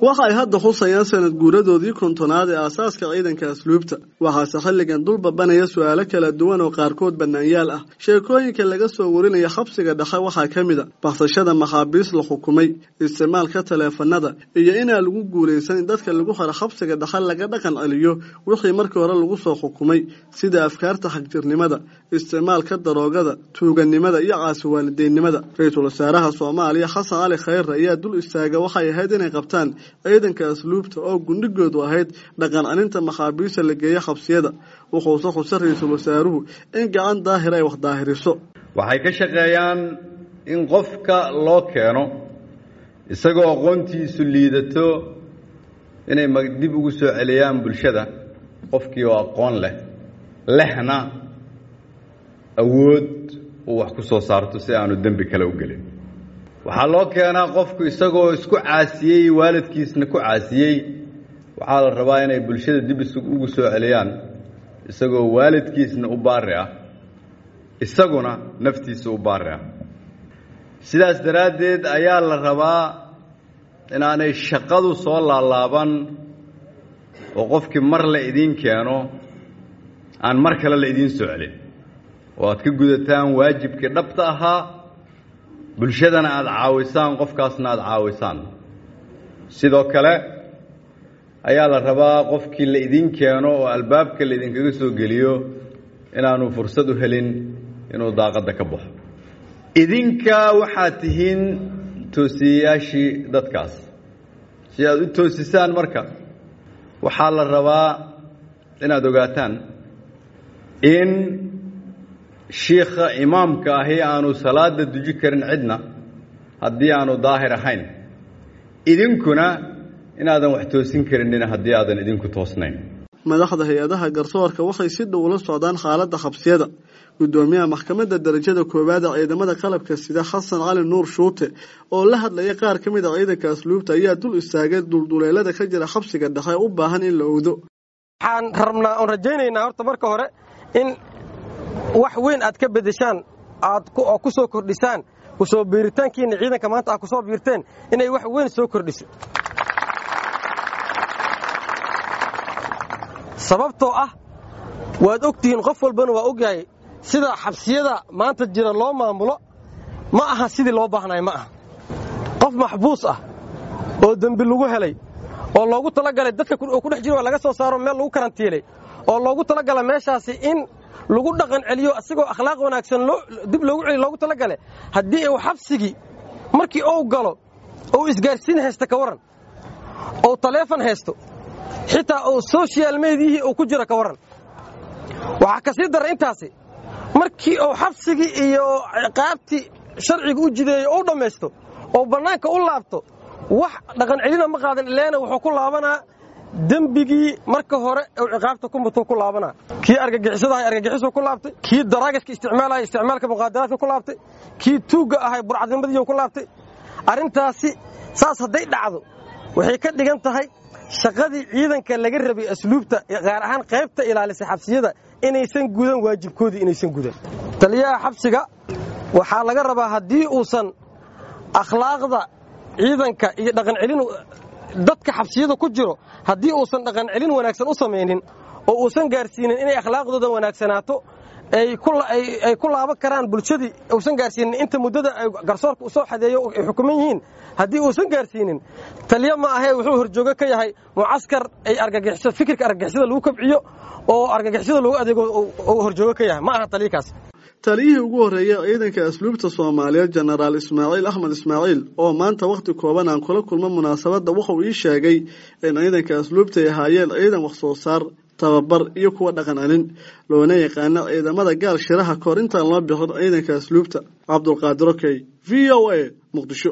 waxa ay hadda xusayaan sanad guuradoodii kontonaad ee aasaaska ciidanka asluubta waxaase xilligan dul babanaya su-aalo kala duwan oo qaarkood bannaanyaal ah sheekooyinka laga soo warinaya xabsiga dhexe waxaa ka mid a baksashada maxaabiis la xukumay isticmaalka taleefanada iyo inaan lagu guulaysan in dadka lagu haro xabsiga dhexe laga dhaqan celiyo wixii markii hore lagu soo xukumay sida afkaarta xagjirnimada isticmaalka daroogada tuuganimada iyo caasiwaalideennimada ra-iisul wasaaraha soomaaliya xasan cali khayre ayaa dul istaaga waxay ahayd inay qabtaan ciidanka asluubta oo gundhigoodu ahayd dhaqan celinta maxaabiista la geeya xabsiyada wuxuuse xuse ra-iisul wasaaruhu in gacan daahir ay wax daahiriso waxay ka shaqeeyaan in qofka loo keeno isagoo aqoontiisu liidato inay dib ugu soo celiyaan bulshada qofkii oo aqoon leh lehna awood uu wax ku soo saarto si aanu dembi kale u gelin waxaa loo keenaa qofku isagoo isku caasiyey waalidkiisna ku caasiyey waxaa la rabaa inay bulshada dib ugu soo celiyaan isagoo waalidkiisna u baari ah isaguna naftiisa u baari ah sidaas daraaddeed ayaa la rabaa inaanay shaqadu soo laalaaban oo qofkii mar la idiin keeno aan mar kale la idiin soo celin oo aad ka gudataan waajibkii dhabta ahaa bulshadana aada caawisaan qofkaasna aada caawisaan sidoo kale ayaa la rabaa qofkii la idiin keeno oo albaabka la idinkaga soo geliyo inaanu fursad u helin inuu daaqadda ka baxo idinka waxaad tihiin toosiyayaashii dadkaas si aad u toosisaan marka waxaa la rabaa inaad ogaataan in shiikha imaamka ahi aanu salaada duji karin cidna haddii aanu daahir ahayn idinkuna inaadan wax toosin karinina haddii aadan idinku toosnayn madaxda hay-adaha garsoorka waxay si dhow ula socdaan xaaladda xabsiyada gudoomiyaha maxkamadda darajada koowaad ee ciidamada qalabka sida xasan cali nuur shuute oo la hadlaya qaar ka mid a ciidanka asluubta ayaa dul istaagay dulduleelada ka jira xabsiga dhexe u baahan in la owdo waxaan rabnaa oon rajaynaynaa horta marka hore in wax weyn aad ka bedeshaan aad oo ku soo kordhisaan kusoo biiritaankiina ciidanka maanta aad kusoo biirteen inay wax weyn soo kordhiso sababtoo ah waad ogtihiin qof walbana waa ogyahay sida xabsiyada maanta jira loo maamulo ma aha sidii loo baahnay ma aha qof maxbuus ah oo dembi lagu helay oo loogu talagalay dadka oo ku dhex jiro laga soo saaro meel lagu karantiilay oo loogu talagala meeshaasi in lagu dhaqan celiyo asigoo akhlaaq wanaagsan dib loogu celiyo loogu talagale haddii uu xabsigii markii uu galo ou isgaarsiin haysta ka warran ou taleefon haysto xitaa uu sochial mediyihii uu ku jiro ka warran waxaa ka sii dara intaasi markii uu xabsigii iyo ciqaabtii sharciga u jideeyo u dhammaysto oo bannaanka u laabto wax dhaqan celina ma qaadan ileena wuxuu ku laabanaa dembigii marka hore uu ciqaabta ku mutuu ku laabanaa kii argagixisadahay argagixisuu ku laabtay kii daraagaska isticmaalaya isticmaalka muqaadaraadka ku laabtay kii tuugga ahay burcadnimadiiu ku laabtay arrintaasi saas hadday dhacdo waxay ka dhigan tahay shaqadii ciidanka laga rabay asluubta gaar ahaan qaybta ilaalisa xabsiyada inaysan gudan waajibkoodii inaysan gudan taliyaha xabsiga waxaa laga rabaa haddii uusan akhlaaqda ciidanka iyo dhaqan celin dadka xabsiyada ku jiro haddii uusan dhaqan celin wanaagsan u samaynin oo uusan gaarsiinin inay akhlaaqdooda wanaagsanaato ay ku laaban karaan bulshadii uusan gaarsiinin inta muddada garsoorka u soo xadeeyo ay xukuman yihiin haddii uusan gaarsiinin taliyo ma ahee wuxuu horjoogo ka yahay mucaskar ay argagixiso fikirka argagixisada lagu kabciyo oo argagixisada lagu adeego uu horjoogo ka yahay ma aha taliyakaas taliyihii ugu horreeyay ciidanka asluubta soomaaliyeed jenaraal ismaaciil axmed ismaaciil oo maanta wakhti kooban aan kula kulmo munaasabadda wuxuu ii sheegay in ciidanka asluubta ay ahaayeen ciidan wax soo saar tababar iyo kuwa dhaqan celin loona yaqaano ciidamada gaal shiraha kahor intaan loo bixin ciidanka asluubta cabdulqaadir okey v o a muqdisho